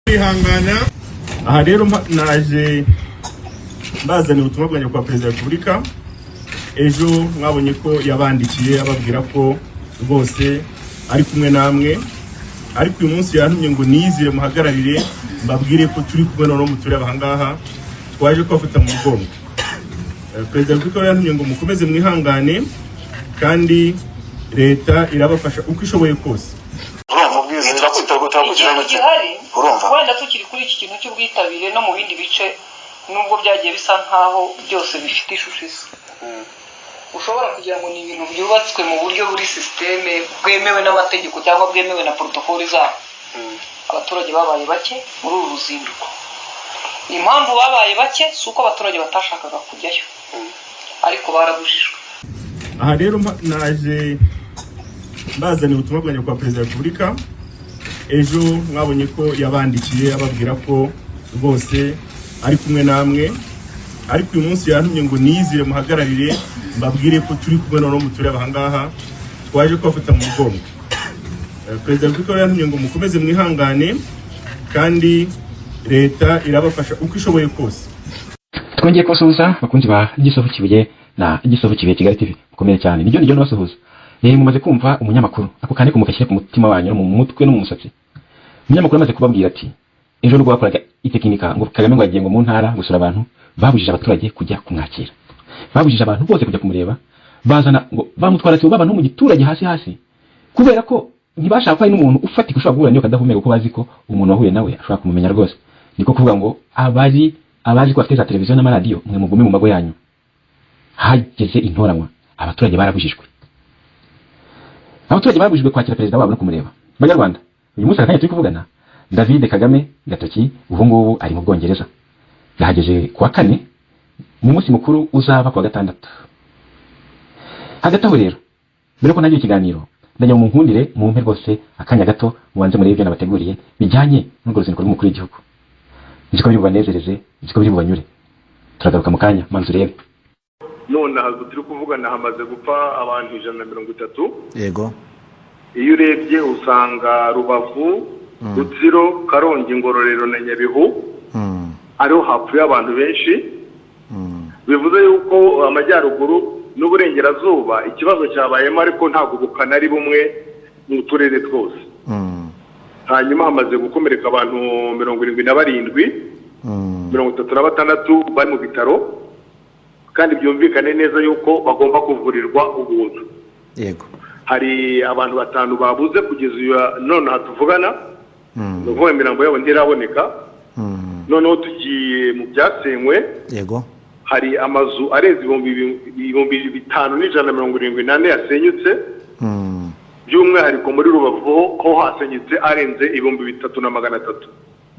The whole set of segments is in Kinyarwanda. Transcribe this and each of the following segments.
kwihangana aha rero mba- naje bazanira ubutumwa bwanjye kwa perezida wa repubulika ejo mwabonye ko yabandikiye ababwira ko rwose ari kumwe namwe ariko uyu munsi yantumye ngo niyizire muhagararire mbabwire ko turi kumwe noneho mutureba ahangaha twaje kubafata mu mugongo Eh, perezida wa repubulika we yantumye ngo mukomeze mwihangane kandi leta irabafasha uko ishoboye kose urumva ubwiza turakurikirana ikintu turakurikirana gihari urumva wenda tukiri kuri iki kintu cy'ubwitabire no mu bindi bice nubwo byagiye bisa nkaho byose bifite ishusho isa ushobora kugira ngo ni ibintu byubatswe mu buryo buri sisiteme bwemewe n'amategeko cyangwa bwemewe na porotokoli zabo abaturage babaye bake muri uru ruzinduko impamvu babaye bake si uko abaturage batashakaga kujyayo ariko barabujijwe aha rero mba- naje bazanira ubutumwa bwanjye kwa perezida wa repubulika ejo mwabonye ko yabandikiye ababwira ko rwose ari kumwe namwe ariko uyu munsi yantumye ngo niyizire muhagararire mbabwire ko turi kumwe noneho mutureba ahangaha twaje kubafata mu mugongo Eh, perezida wa repubulika we yantumye ngo mukomeze mwihangane kandi leta irabafasha uko ishoboye kose twongeye kubasuhuza bakunzi ba gisovu kibuye na gisovu kibuye kigali tv mukomeye cyane nijyo nijyo nabasuhuza yeye mumaze kumva umunyamakuru ako kandi kumukashyira ku mutima wanyu no mu mutwe no mu musatsi umunyamakuru amaze kubabwira ati ejo nubwo bakoraga itekinika ngo kagame ngo yagiye ngo mu ntara gusura abantu babujije abaturage kujya kumwakira babujije abantu bose kujya kumureba bazana ngo bamutwara sibo baba no mu giturage hasi hasi kubera ko ntibashaka ko hari n'umuntu ufatika ushobora guhura niyo kadahumeka kuko bazi ko umuntu wahuye nawe ashobora kumumenya rwose niko kuvuga ngo abazi abazi ko bafite za televiziyo n'amaradiyo mwe mugume mu mago yanyu hageze intoranywa abaturage barabujijwe abaturage babujijwe kwakira perezida wabo no kumureba banyarwanda uyu munsi akanya turi kuvugana david kagame gatoki ubu ngubu ari mu bwongereza yahageze ku wa kane mu munsi mukuru uzaba ku wa gatandatu hagati aho rero mbere yuko ntangira ikiganiro ndajya mu nkundire mumpe rwose akanya gato mubanze murebe ibyo nabateguriye bijyanye n'urwo ruzinduko rw'umukuru w'igihugu nzi ko biri bubanezereze nzi ko biri bubanyure turagaruka mu kanya maze urebe nonaha aha turi kuvugana hamaze gupfa abantu ijana na mirongo itatu yego iyo urebye usanga rubavu rutsiro karongi ngororero na nyabihu Mm, ariho hapfuye abantu benshi mm, bivuze yuko amajyaruguru n'uburengerazuba ikibazo cyabayemo ariko ntabwo bukana ari bumwe mu turere twose mm, hanyuma hamaze gukomereka abantu mirongo irindwi na barindwi mm, mirongo itatu na batandatu bari mu bitaro kandi byumvikane neza yuko bagomba kuvurirwa ubuntu yego hari abantu batanu babuze kugeza uyu nonaha tuvugana ni Mm, ukuvuga imirambo yabo ntiraboneka mm, noneho tugiye mu byasenywe yego hari amazu arenze ibihumbi bi- ibihumbi bitanu n'ijana na mirongo irindwi n'ane yasenyutse Mm, by'umwihariko muri rubavu ho- ho hasenyutse arenze ibihumbi bitatu na magana atatu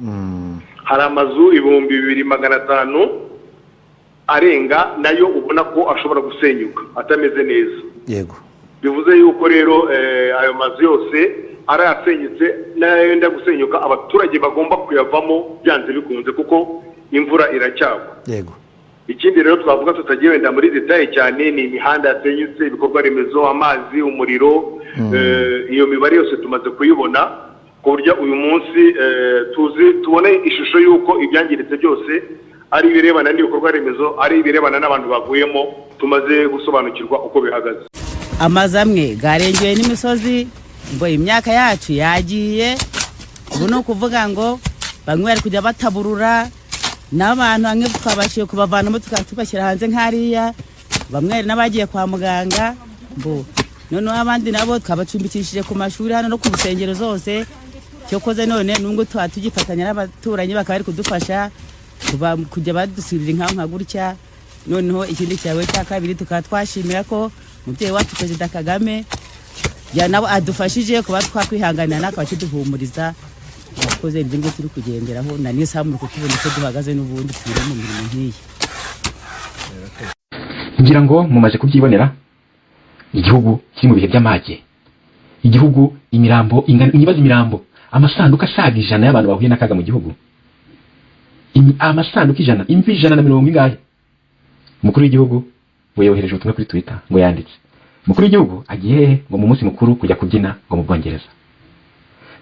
mm, hari amazu ibihumbi bibiri magana atanu arenga nayo ubona ko ashobora gusenyuka atameze neza yego bivuze yuko rero eh, ayo mazu yose ari asenyutse n'ayenda gusenyuka abaturage bagomba kuyavamo byanze bikunze kuko imvura iracyagwa yego ikindi rero twavuga tutagiye wenda muri detaye cyane ni imihanda yasenyutse ibikorwa remezo amazi umuriro eh, iyo mibare yose tumaze kuyibona ku buryo uyu munsi eh, tuzi tubone ishusho y'uko ibyangiritse byose ari ibirebana n'ibikorwa remezo ari ibirebana n'abantu bavuyemo tumaze gusobanukirwa uko bihagaze amazu amwe garengeye n'imisozi ngo imyaka yacu yagiye ubu ni ukuvuga ngo bamwe bari kujya bataburura n'abantu bamwe twabashije kubavanamo tukaba tubashyira hanze nk'ariya bamwe hari n'abagiye kwa muganga mbu noneho abandi nabo twabacumbikishije ku mashuri hano no ku nsengero zose cyokoze none nubwo tuba tugifatanya n'abaturanyi bakaba bari kudufasha kuba- kujya badusirira inka nka gutya noneho ikindi cyawe cya kabiri tukaba twashimira ko umubyeyi wacu perezida kagame ya nabo adufashije kuba twakwihanganira nakaba kiduhumuriza abakoze ibyo ngibyo turi kugenderaho na n'isambu kutubona uko duhagaze n'ubundi turi mu mirimo nk'iyi ngira ngo mumaze kubyibonera igihugu kiri mu bihe by'amage igihugu imirambo ingana nyibaza imirambo amasanduku asaga ijana y'abantu bahuye n'akaga mu gihugu Imi- amasanduku ijana imvi ijana na mirongo ingahe umukuru w'igihugu we yohereje ubutumwa kuri twitter ngo yanditse umukuru w'igihugu agiye hehe ngo mu munsi mukuru kujya kubyina ngo mu bwongereza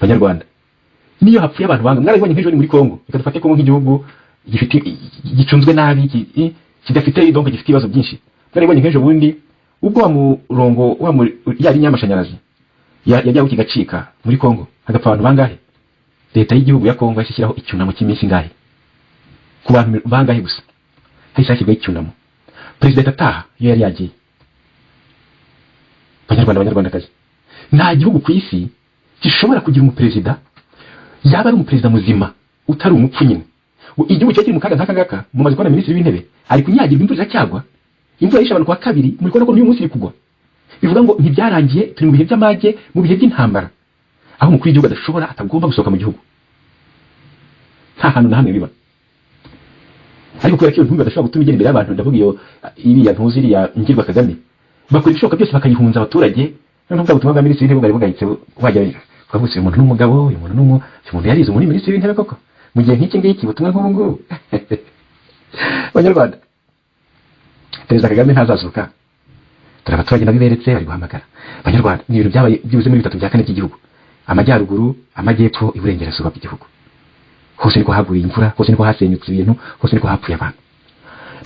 banyarwanda niyo hapfuye abantu banga mwarabibonye nk'ejo ni muri Kongo reka dufate Kongo nk'igihugu gifite gicunzwe nabi ki- i- kidafite idongo gifite ibibazo byinshi mwarabibonye nk'ejo bundi ubwo wa murongo wa muri ya linya y'amashanyarazi ya- yajyaho kigacika muri Kongo hagapfa abantu bangahe leta y'igihugu ya Kongo yashyiraho icyunamo cy'iminsi ingahe ku bantu bangahe gusa hahise hashyirwaho icyunamo perezida atataha iyo yari yagiye banyarwanda banyarwandakazi nta gihugu ku isi gishobora kugira umuperezida yaba ari umuperezida muzima utari umupfu nyine U- igihugu kiba kiri mu kaga nk'aka ngaka mumaze kubona minisitiri w'intebe ari kunyagirwa imvura iracyagwa imvura yishe abantu ku wa kabiri muri kubona ko n'uyu munsi iri kugwa bivuga ngo ntibyarangiye turi mu bihe by'amage mu bihe by'intambara aho umukuru w'igihugu adashobora atagomba gusohoka mu gihugu nta hantu na hamwe biba ariko kubera ko iyo ntumbi badashobora gutuma igera imbere y'abantu ndavuga iyo iriya ntuzi iriya ngirwa kagame bakora ibishoboka byose bakayihunza abaturage noneho bwa butumwa bwa minisitiri w'intebe bwari bugayitse wajya ukavuga uyu muntu ni umugabo uyu muntu ni umu uyu muntu yarize umuntu ni minisitiri w'intebe koko mu gihe nk'iki ngiki butumwa nk'ubu ngubu abanyarwanda perezida kagame ntazazuka dore abaturage nabiberetse bari guhamagara abanyarwanda ni ibintu byabaye byibuze muri bitatu bya kane by'igihugu amajyaruguru amajyepfo iburengerazuba bw'igihugu hose niko haguye imvura hose niko hasenyutse ibintu hose niko hapfuye abantu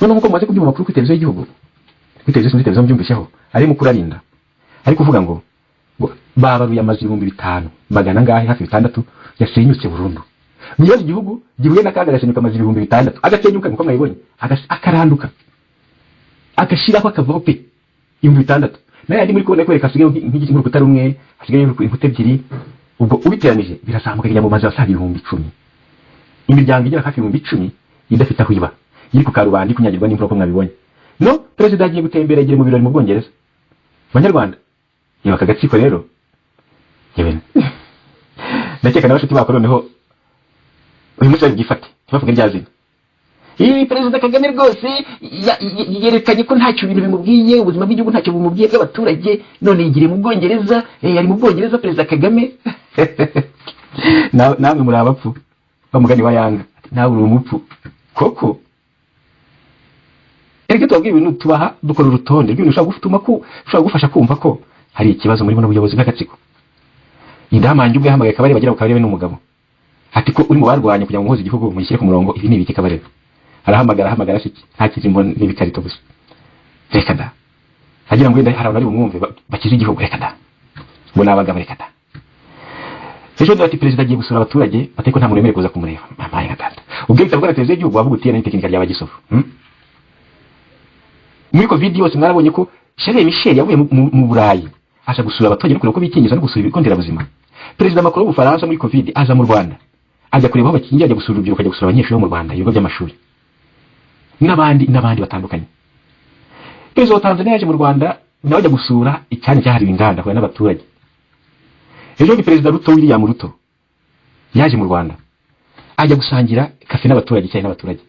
noneho nk'uko mumaze kubyumva amakuru kuri televiziyo y'igihugu kuri televiziyo sinzi televiziyo mbyumvisheho ari mu kurarinda ari kuvuga ngo ngo babaruye amazu ibihumbi bitanu magana angahe hafi bitandatu yasenyutse burundu nibaza igihugu gihuye n'akaga agasenyuka amazu ibihumbi bitandatu agasenyuka nk'uko mwayibonye agas- akaranduka agashiraho akavaho pe ibihumbi bitandatu nayo yandi muri kubona kwereka hasigaye nk'igiti nk'urukuta rumwe hasigaye inkuta ebyiri ubwo ubiteranije birazamuka kujya mu mazu asaga ibihumbi icumi imiryango igera hafi ibihumbi icumi idafite aho iba iri ku karubanda iri kunyagirwa n'imvura uko mwabibonye no perezida agiye gutembera agiye mu birori mu bwongereza banyarwanda yewe aka gatsiko rero yewe ndakeka na bashuti bako noneho uyu munsi babwifate ntibavuge rya zina Ii, perezida kagame rwose ya- ye- yerekanye ko ntacyo ibintu bimubwiye ubuzima bw'igihugu ntacyo bumubwiye bw'abaturage none yigiriye mu bwongereza eh, ari mu bwongereza perezida kagame Na- namwe muri abapfu bamugani wa yanga Ati, nawe uri umupfu koko erega twabwiye ibintu tubaha dukora urutonde rw'ibintu ushobora gutuma ku ushobora gufasha kumva ko hari ikibazo muri buno buyobozi bw'agatsiko idamange ubwo yahamagaye kabarebe agira ku kabarebe n'umugabo ati ko uri mu barwanya kugira ngo muhuze igihugu mugishyire ku murongo ibi ni ibiki kabarebe arahamagara ahamagara se nta kizimbo n'ibikarito gusa reka da agira ngo wenda hari abantu bari bumwumve ba- bakize igihugu reka da ngo ni abagabo reka da ejo ati perezida agiye gusura abaturage batari ko nta muntu wemerewe kuza kumureba mamaye nka data ubwo bitavugwa na televiziyo y'igihugu wavuga utiye na tekinika rya bagisofu hmm? muri covid yose mwarabonye ko Charles Michel yavuye mu- mu mu Burayi aza gusura abaturage no kureba uko bikingiza no gusura ibigo nderabuzima perezida Macron w'ubufaransa muri covid aza mu Rwanda ajya kureba aho bakingira ajya gusura urubyiruko ajya gusura abanyeshuri bo mu Rwanda ibigo by'amashuri n'abandi n'abandi batandukanye perezida wa Tanzania yaje mu Rwanda nawe ajya gusura icyanya cyahariwe inganda ahura n'abaturage ejo bundi perezida Ruto William Ruto yaje mu Rwanda ajya gusangira kafe n'abaturage icyayi n'abaturage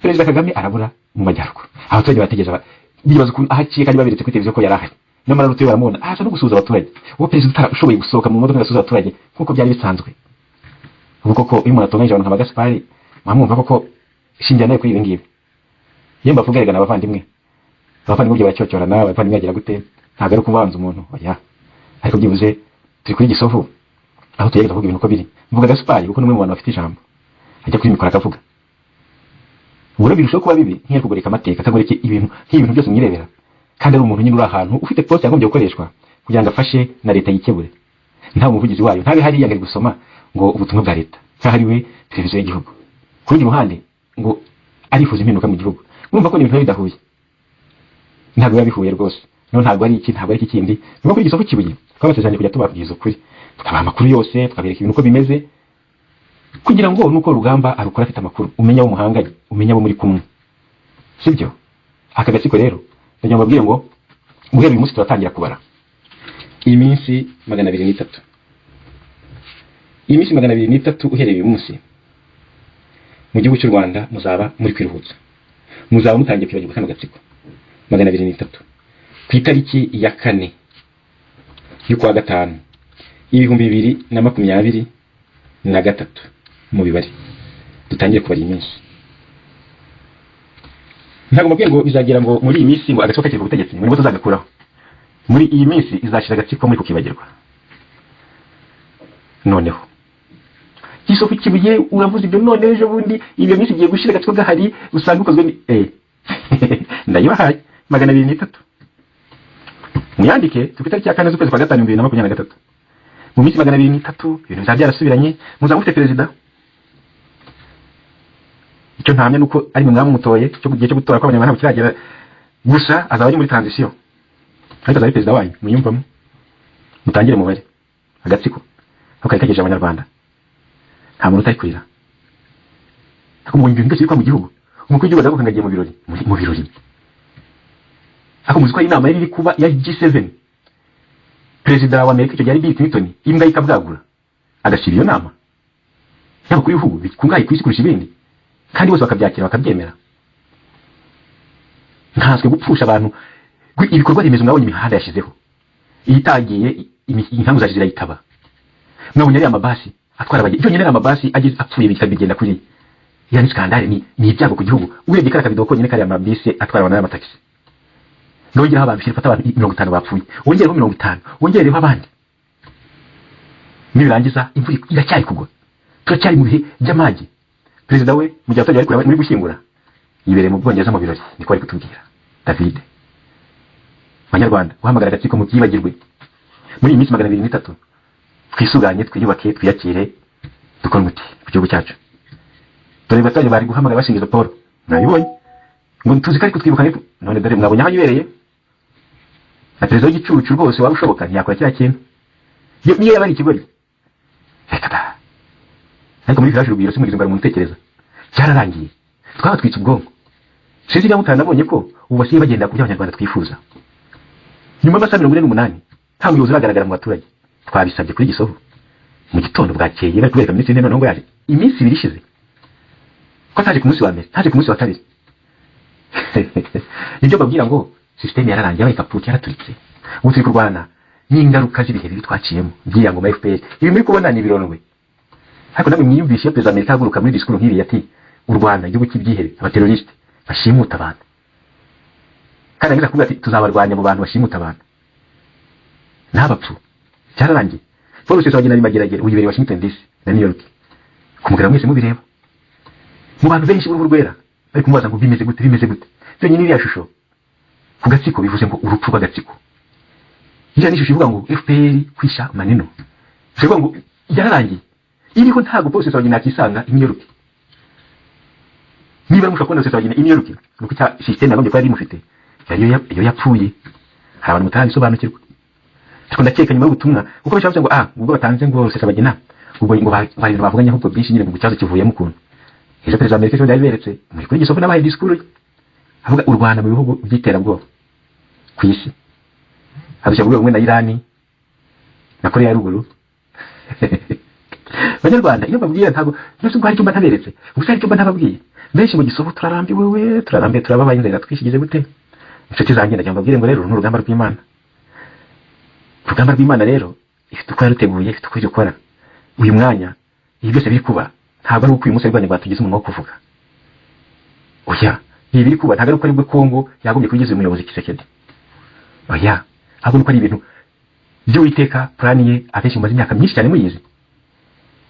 perezida kagame arabura mu majyaruguru abaturage bategereje aba- bibaza ukuntu aho aciye kandi baberetse kuri televiziyo ko yari ahari nyamara rutuye baramubona aza no gusuhuza abaturage uwo perezida utarashoboye gusohoka mu modoka ngo asuhuze abaturage nk'uko byari bisanzwe ubwo koko iyo umuntu atunganyije abantu nka bagasipari mwamwumva koko shingira nawe kuri ibi ngibi iyo mbavuga erega ni abavandimwe abavandimwe byo baracyocyorana abavandimwe bagira gute ntabwo ari ukubanza umuntu oya ariko byibuze turi kuri gisovu aho tugerageza kuvuga ibintu uko biri mvuga gaspari kuko ni umwe mu bantu bafite ijambo ajya kuri mikoro akavuga ubona birushaho kuba bibi nk'iyo ari kugoreka amateka akagoreka ibintu nk'ibintu byose mwirebera kandi ari umuntu nyine uri ahantu ufite poste yagombye gukoreshwa kugira ngo afashe na leta yikebure nta umuvugizi wayo ntabe hariya ngo ari gusoma ngo ubutumwa bwa leta nkaho ari we televiziyo y'igihugu ku rundi ruhande ngo arifuza impinduka mu gihugu mwumva ko ni ibintu biba bidahuye ntabwo biba bihuye rwose no ntabwo ari iki ntabwo ari iki kindi ni uko kuri igisoko kibuye twabasezeranye kujya tubabwiza ukuri tukabaha amakuru yose tukabereka ibintu uko bimeze kugira ngo nuko rugamba arukora afite amakuru umenya abo muhanganye umenya abo muri kumwe sibyo aka gatsiko rero ndagira ngo mbabwire ngo guhera uyu munsi turatangira kubara iyi minsi magana abiri n'itatu iyi minsi magana abiri n'itatu uhereye uyu munsi mu gihugu cy'u rwanda muzaba muri kwiruhutsa muzaba mutangiye kwibagirwa kano gatsiko magana abiri n'itatu ku itariki ya kane y'ukwa gatanu ibihumbi bibiri na makumyabiri na gatatu mu bibare dutangire kubara iyi minsi ntabwo mubwiye ngo bizagera ngo muri iyi minsi ngo agatsiko kakiri ku butegetsi ngo nibwo tuzagakuraho muri iyi minsi izashira agatsiko muri kukibagirwa noneho isoko kibuye uravuze ibyo none ejo bundi ibyo byinshi bigiye gushira agatsiko gahari usanga ukozwe ni eh ndayibahaye magana abiri n'itatu muyandike ku itariki ya kane z'ukwezi kwa gatanu bibiri na makumyabiri na gatatu mu minsi magana abiri n'itatu ibintu bizaba byarasubiranye muzaba mufite perezida icyo ntamya ni uko ari mwe mwamutoye cyo mu gihe cyo gutora kw'abanyarwanda ntabwo kiragera gusa azaba ari muri transition ariko azaba ari perezida wanyu muyumvamo mutangire umubare agatsiko ako kari kagejeje abanyarwanda nta muntu utari kurira ariko mu bintu byose biri kuba mu gihugu umukuru w'igihugu aravuga ngo agiye mu birori Muri- mu birori ariko muzi ko hari inama yari iri kuba ya G7 perezida wa Amerika icyo gihe ari Bill Clinton imbwa ye ikabwagura agashyira iyo nama yaba kuri ibihugu bikungahaye ku isi kurusha ibindi kandi bose bakabyakira bakabyemera nkanswe gupfusha abantu gwi- ibikorwa remezo mwabonye imihanda yashyizeho iyitangiye inkangu zaje zirayitaba mwabonye ariya amabasi atwara abagenzi byonyine ariya amabasi ageze apfuye bikabigenda kuri yani skandale ni ni ibyago ku gihugu urebye kariya kabido konyine kariya mabisi atwara abantu n'amatagisi nongeraho abantu ifata abantu mirongo itanu bapfuye wongereho mirongo itanu wongereho abandi nibirangiza imvura iracyari kugwa turacyari mu bihe by'amage perezida we mu gihe abaturage bari kureba muri gushyingura yibereye mu bwongereza mu birori niko bari kutubwira david banyarwanda guhamagara agatsiko mu byibagirwe muri iyi minsi magana abiri n'itatu twisuganye twiyubake twiyakire dukore umuti ku gihugu cyacu dore abaturage bari guhamagara bashingiza paul nabibonye ngo tuzi ko ariko twibuka ariko none dore mwabonye aho yibereye na perezida w'igicucu rwose waba ushoboka ntiyakora kiriya kintu Iyo- niyo yaba ari ikigoryi reka da ariko muri village urugwiro simugeze ngo umuntu utekereza cyararangiye twabatwitse ubwonko sinzi niba mutanabonye ko ubu basigaye bagenda ku byo abanyarwanda twifuza nyuma y'amasaha mirongo ine n'umunani nta muyobozi uragaragara mu baturage twabisabye kuri gisovu mu gitondo bwakeye bari kubereka minisitiri w'intebe noneho ngo yaje iminsi ibiri ishize ko ataje ku munsi wa mbere ntaje ku munsi wa kabiri nibyo babwira ngo sisiteme yararangiye yabaye kaputi yaraturitse ubu turi kurwana n'ingaruka z'ibihe bibi twaciyemo by'iya ngoma ya fpr ibi muri kubona ni ibirondwe ariko namwe mwiyumvishe iyo perezida wa amerika ahaguruka muri disikuru nk'iriya ati u rwanda igihugu cy'ibyihebe abaterorisite bashimuta abantu kandi arangiza kuvuga ati tuzabarwanya mu bantu bashimuta abantu ntabapfu cyararangiye paul rusesa wagenda bimageragere ubu yibereye washington dc na new york kumugera mwese mubireba mu bantu benshi b'uruhu rwera bari kumubaza ngo bimeze gute bimeze gute byonyine iriya shusho ku gatsiko bivuze ngo urupfu rw'agatsiko iriya ni ishusho ivuga ngo fpr kwisha manino bivuga ngo yararangiye iriho ntabwo paul rusesa wagenda yakisanga i new york niba mushobora kubona rusesa wagenda i new york ni uko icya sisiteme yagombye kuba yari imufite yari iyo- iyo yapfuye hari abantu mutarabisobanukirwa ariko ndakeka nyuma y'ubutumwa kuko benshi bavuze ngo ah ubwo batanze ngo rusesa bagena ubwo ngo ba- ngo hari ibintu bavuganye ahubwo byinshi nyine ngo ikibazo kivuyemo ukuntu ejo perezida wa amerika ejo yabiberetse muri kuri gisovu n'abahaye disikuru ye avuga u rwanda mu bihugu by'iterabwoba ku isi adushya urwego rumwe na irani na korea ya ruguru banyarwanda iyo mbabwira ntabwo nubwo hari icyumba ntaberetse gusa hari icyumba ntababwiye benshi mu gisovu turarambiwe we turarambiwe turababaye inzira twishyigize gute inshuti zanjye ndagira ngo mbabwire ngo rero uru ni urugamba rw'imana urugamba rw'imana rero ifite uko yaruteguye ifite uko iri gukora uyu mwanya ibi byose biri kuba ntabwo ari uko uyu munsi ari rwanda tugize umunwa wo kuvuga oya ibi biri kuba ntabwo ari uko aribwo kongo yagombye kugeza uyu muyobozi kisekedi oya ahubwo ni uko ari ibintu by'uwiteka purani ye abenshi mumaze imyaka myinshi cyane muyizi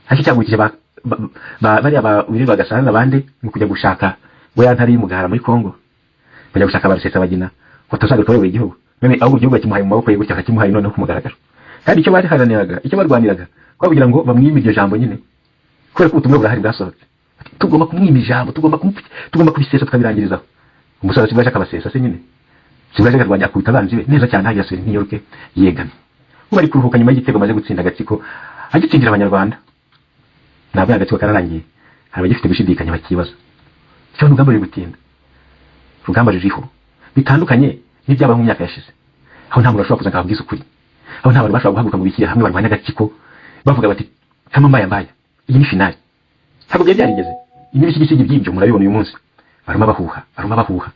ariko icyagurikije ba, ba, ba, bariya ba wirirwa gasana n'abandi ni ukujya gushaka we yantari y'umugara muri kongo bajya gushaka barusesa bagina ngo tuzagaruka bayobora igihugu none ahubwo igihugu bakimuhaye mu maboko ye gutya akakimuhaye noneho ku mugaragaro kandi icyo bariharaniraga icyo barwaniraga kwa kugira ngo bamwime iryo jambo nyine kubera ko ubutumwa burahari bwasohotse Ati, tugomba kumwima ijambo tugomba kumu- tugomba kubisesa tukabirangirizaho umusaza sibwo yashaka abasesa se nyine sibwo yashaka akarwanya akubita abanzi be neza cyane hajya asubira i New York yegamye ubu ari kuruhuka nyuma y'igitego amaze gutsinda agatsiko agitsindira abanyarwanda ntabwo ari agatsiko kararangiye hari abagifite gushidikanya bakibaza icyo ni urugamba ruri gutinda urugamba ruriho bitandukanye n'ibyabaye mu myaka yashize aho nta muntu ashobora kuza akababwiza ukuri aho nta bantu bashobora guhaguruka ngo bishyire hamwe barwanye agatsiko bavuga bati kama mbaya mbaya iyi ni finali ntabwo byari byarigeze ibi bisigisigi by'ibyo murabibona uyu munsi baruma bahuha baruma bahuha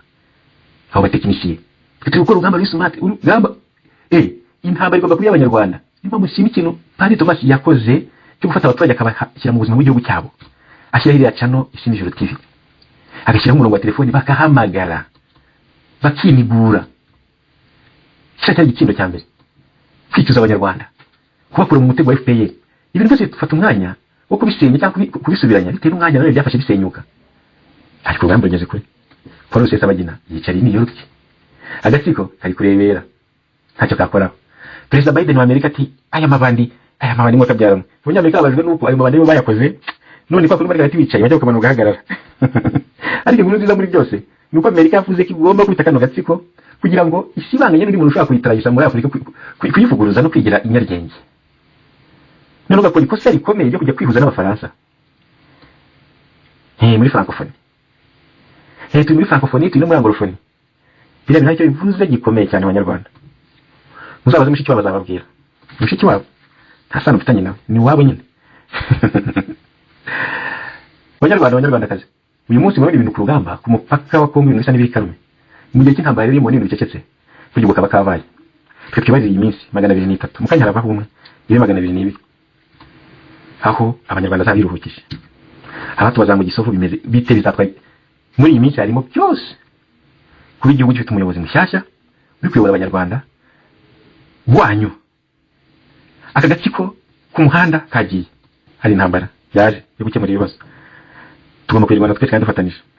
abo batekinisiye twe turi gukora urugamba ruri smart urugamba eh intambara igomba kuba iy'abanyarwanda niyo mpamvu nshima ikintu padiri thomas yakoze cyo gufata abaturage akabashyira mu buzima bw'igihugu cyabo ashyiraho iriya cano isimba ijoro tv agashyiraho umurongo wa telefoni bakahamagara bakinigura kiriya cyari igitindo cya mbere kwicuza abanyarwanda kubakura mu mutego wa fpr ibintu byose bifata umwanya wo kubisenya cyangwa kubi- kubisubiranya bitewe n'umwanya nawe byafashe bisenyuka ariko urugamba rugeze kure paul wese abagina yicariye i new york agatsiko kari kurebera ntacyo kakoraho perezida biden wa amerika ati aya mabandi aya mabandi mwaka byaramo abanyamerika babajwe n'uko ayo mabandi bo bayakoze none kwa kundi bari hagati wicaye bajya kumanuka ugahagarara ariko inkuru nziza muri byose ni uko amerika yavuze ko igomba kwita kano gatsiko kugira ngo isibanganye n'undi muntu ushobora kuyitaragisa muri afurika ku- ku- kuyivuguruza no kwigira inyaryenge none ugakora ikosa rikomeye ryo kujya kwihuza n'abafaransa Eh, muri francophonie Eh, turi muri francophonie turi no muri anglophone biriya bintu ntacyo bivuze gikomeye cyane abanyarwanda muzabaze mushiki wabo azababwira mushiki wabo nta sano ufitanye nawe ni wabo nyine banyarwanda banyarwandakazi uyu munsi murabona ibintu ku rugamba ku mupaka wa kongo ibintu bisa n'ibiri karume mu gihe cy'intambara rero ibintu bicecetse kugira ukaba kabaye twe twibarire iyi minsi magana abiri n'itatu mu kanya haravaho umwe ibe magana abiri n'ibiri aho abanyarwanda azaba biruhukije aha tubaza ngo gisovu bimeze bite bizatwara muri iyi minsi harimo byose kuba igihugu gifite umuyobozi mushyashya uri kuyobora abanyarwanda wanyu aka gatsiko ku muhanda kagiye hari intambara yaje yo gukemura ibibazo tugomba kuyirwanya twese kandi dufatanyije